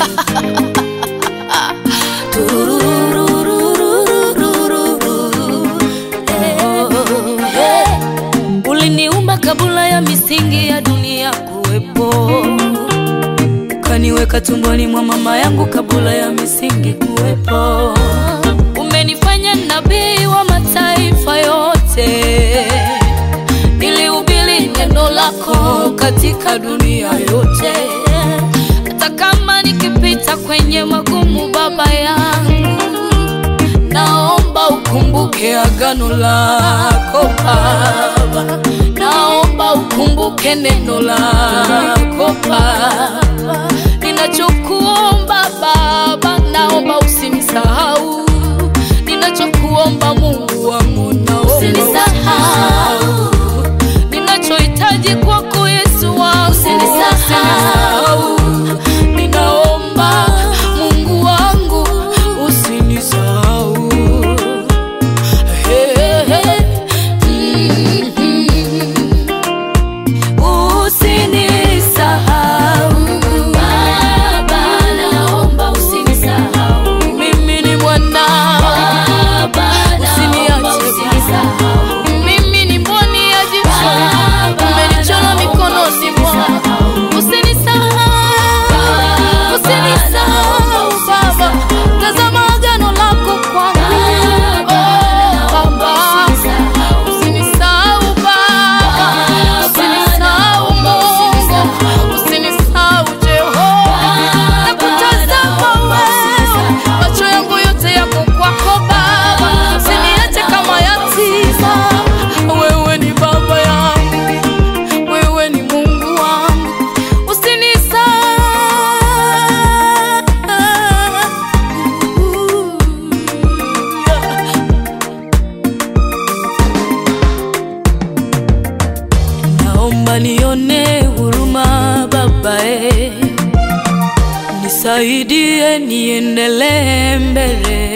Uliniumba kabla ya misingi ya dunia kuwepo, ukaniweka tumboni mwa mama yangu kabla ya misingi kuwepo. Umenifanya nabii wa mataifa yote, nilihubiri neno lako katika dunia yote. Hata kama nikipita kwenye magumu, Baba yangu, naomba ukumbuke agano lako Baba, naomba ukumbuke neno lako Baba. Ninachokuomba Baba, naomba usinisahau. Ninachokuomba Mungu wangu, naomba usinisahau. Ninachohitaji kwako Yesu wangu, usinisahau. Ninaomba Mungu wangu, usinisahau. Hey, hey. Mm-hmm. Usinisahau Baba, naomba usinisahau. Mimi ni mwanao, usiniache Baba. Mimi ni mboni ya jicho, umenichora mikononi mwako. Usinisahau, usinisahau Baba, tazama agano lako kwangu. Oh, Baba, usinisahau Baba, usinisahau Mungu, usinisahau Jehova. Nakutazama wewe, macho yangu yote yako kwako Baba, usiniache kama yatima. Wewe ni baba yangu, wewe ni Mungu wangu, usinisahau. Naomba nione huruma Baba, eh, nisaidie niendelee mbele.